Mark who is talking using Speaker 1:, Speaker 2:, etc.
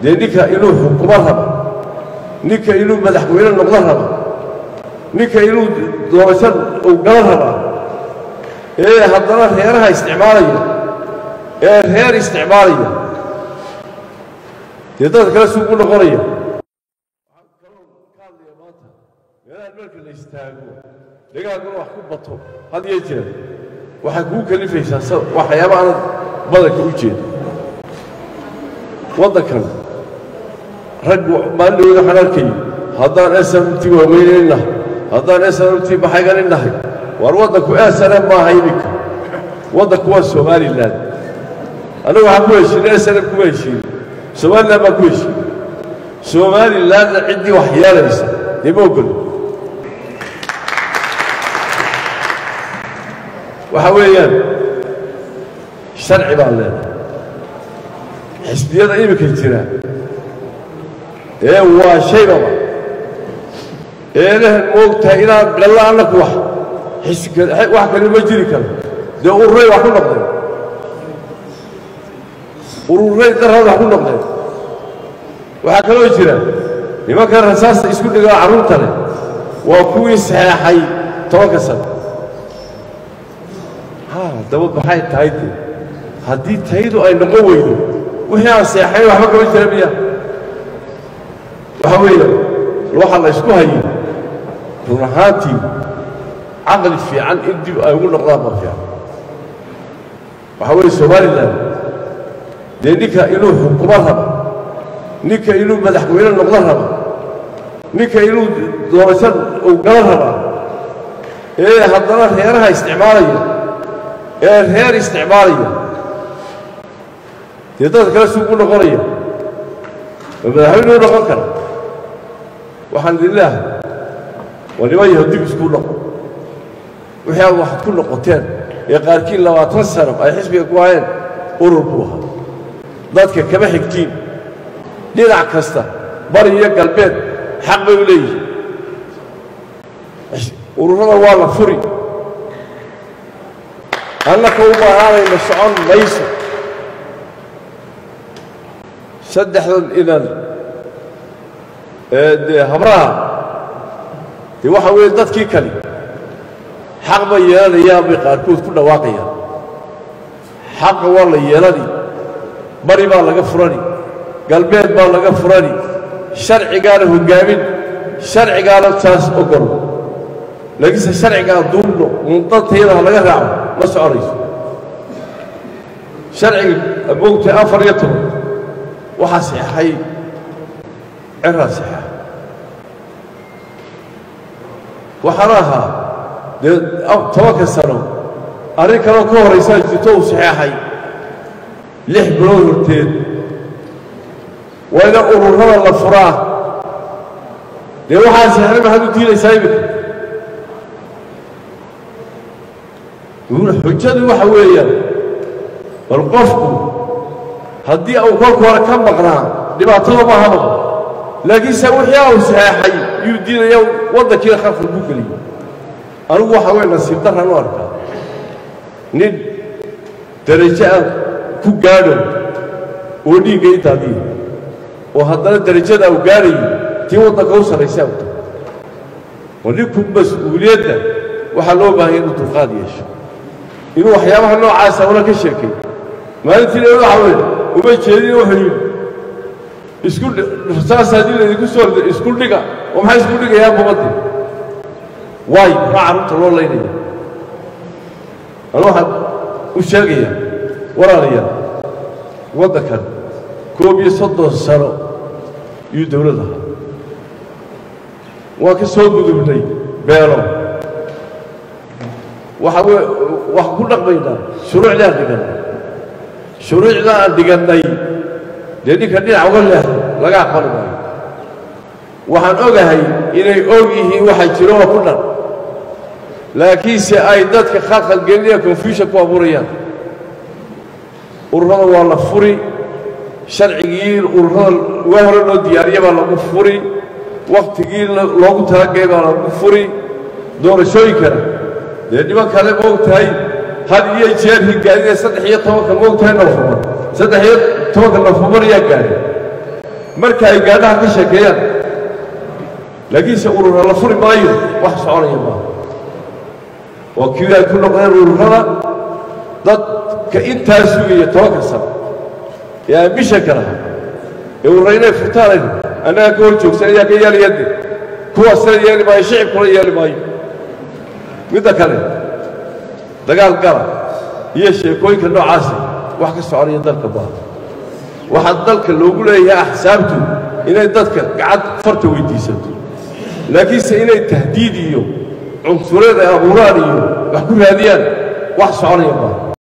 Speaker 1: dee ninka inuu xukumo raba ninka inuu madaxweyne noqdo raba ninka inuu doorasho uu galo rabaa ee haddana reeraha isticmaalaya ee reer isticmaalaya dee dadka kale suugu noqonaya meelaha marka la istaago dagaaguna wax ku bato had iyo jeer waxay kugu kalifaysaa waxyaaba aanad badanka u jeedo waddankan rag maalidhooda waxaan arkayay haddaan smti waaweynayn nahay haddaan smti baxayganin nahay waar waddanku snm maaha iminka waddanku waa somalilan annagu waxaan ku heshiinay snm kuma heshiinin somalilan baan ku heshiinay somalilanna ciddii wax yeelaysa dee ma ogolo waxa weeyaan sharci baan leenahay xisbiyada iminka jira ee waa shaybaba eelahan moogtahay inaan gallo annaku wax wax kale ma jiri karo dee ururay wax ku noqdeen ururay daraad wax ku noqdeen waxaa kaloo jira nimankan rasaasta isku dhigaa carruurta leh waa kuwii saxeexay tobanka sano daba maxay tahay de haddii taydu ay noqon weydo wixii aan seexayn waxba kama jira miya waxa weeye waxa la ysku hayay run ahaantii caqli fiican in dib ay ugu noqdaan ma fiican waxa weeye somalilan dee ninka inuu xukumo raba ninka inuu madaxweyne noqdo raba ninka inuu doorasho uu galo rabaa ee haddana reeraha isticmaalaya ee reer isticmaalaya dee dadka kale suugu noqonaya oo madaxweyne u noqon kara waxaan idin leehay waa niman yaho dib isku noqon wixii aad waxaad ku noqoteen ee qaarkiin labaatan sano ay xisbiga ku hayeen urur buu ahaa dadka kama xigtiin dhinac kasta bari iyo galbeed xaq bay u leeyihin ururada waa la furi annaka u baanaanayna socon mayso saddexdan inan ee dee habraha dee waxa weeye dadkii kale xaq bay yeelanayaan bay qaarkood ku dhawaaqayaan xaqa waa la yeelani bari baa laga furani galbeed baa laga furani sharcigaana hoggaamin sharcigaana taas ogol laakiinse sharcigaa duubno mundantayada ha laga raaco ma soconayso sharciga moogtay afar iyo toban waxaa saxeexay ciraa saxeexa waxaana ahaa dee tobanka sano arrin kaloo ka horraysaa jirto uu saxeexay lix bilood horteed waa ina ururada la furaa dee waxaa saxeexay maxaad u diinaysaa iminka xujadu waxa weeyaan bal qofku haddii uu kolka hore ka maqnaa dhibaatada ma haba laakiinse wixii uu saxeexay yuu diinaya waddankiina khalqal ku geliyey anigu waxa weye nasiib darran u arkaa nin darajo aan ku gaadho oo dhiigga intaadiya oo haddana darajada uu gaadhayo tii waddanka u sarraysa u tahay oo ninku mas-uuliyadda waxaa loo baahaya inuu dulqaad yeesho inuu waxyaabaha noocaasa una ka sheekay maalintiina waxa weye uma jeedin wuxuu yidhi isku rasaas haddii laydinku soo rido isku dhiga oo maxay isku dhigayaa bubaddi waay maxaa carruurta loo laynaya anu waxaan u sheegayaa walaalayaal waddankan koob iyo soddon sano iyuu dawlad ahaa waan ka soo gudubnay beelo waxa weye waxaan ku dhaqmaynaa shuruucdii aan dhigannay shuruucda aan dhigannay dee ninka dhinac uga leexdo laga aqbali maayo waxaan ogahay inay og yihiin waxa jiro oo ku dhan laakiinse ay dadka khalkhal gelinaya confusion ku abuurayaan ururada waa la furi sharcigii ururada waa hore loo diyaariya baa lagu furi wakhtigii loogu talagay baa lagu furi doorashooyinkana dee niman kale ma og tahay had iyo jeer higaadinee saddex iyo tobanka ma og tahay nofembar saddex iyo tobanka nofembar ayaa gaadhay marka ay gaadhaha ka sheekeeyaan laakiinse urura la furi maayo wax soconaya maaha oo kii ay ku noqdeen ururada dadka intaa sugaya tobanka sano ee ambishanka lahaa ee urura inay furtaan annaga ka hor joogsan ayaa ka yeelayade kuwaasna yeeli maayo shicibkuna yeeli maayo midda kale dagaal gala iyo sheekooyinka noocaasi wax ka soconaya dalka maaha waxaa dalka loogu leeyahay axsaabtu inay dadka gacad farta weyddiisato laakiinse inay tahdiid iyo cunsurada abuuraan iyo wax ku raadiyaan wax soconaya maaha